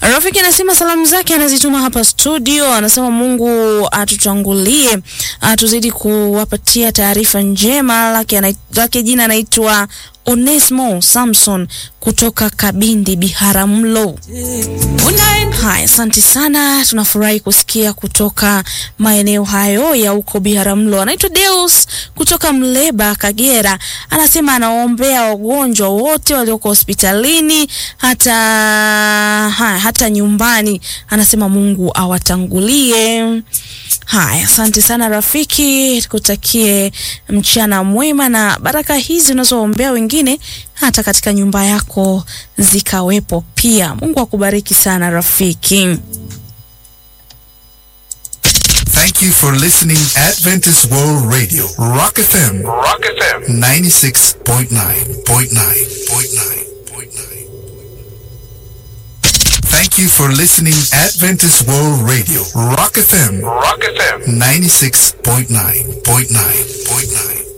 Rafiki anasema salamu zake anazituma hapa studio, anasema Mungu atutangulie, atuzidi kuwapatia taarifa njema. Lake, anai- lake jina anaitwa Onesmo Samson kutoka Kabindi Biharamulo. Haya, asante sana, tunafurahi kusikia kutoka maeneo hayo ya huko Biharamulo. Anaitwa Deus kutoka Mleba, Kagera, anasema anawaombea wagonjwa wote walioko hospitalini hata haya, hata nyumbani, anasema Mungu awatangulie. Haya, asante sana rafiki, kutakie mchana mwema na baraka hizi unazoombea wengine hata katika nyumba yako zikawepo pia. Mungu akubariki sana rafiki. Thank you for listening Adventist World Radio, Rock FM, Rock FM 96.9.9.9.9. Thank you for listening Adventist World Radio, Rock FM Rock FM 96.9.9.9.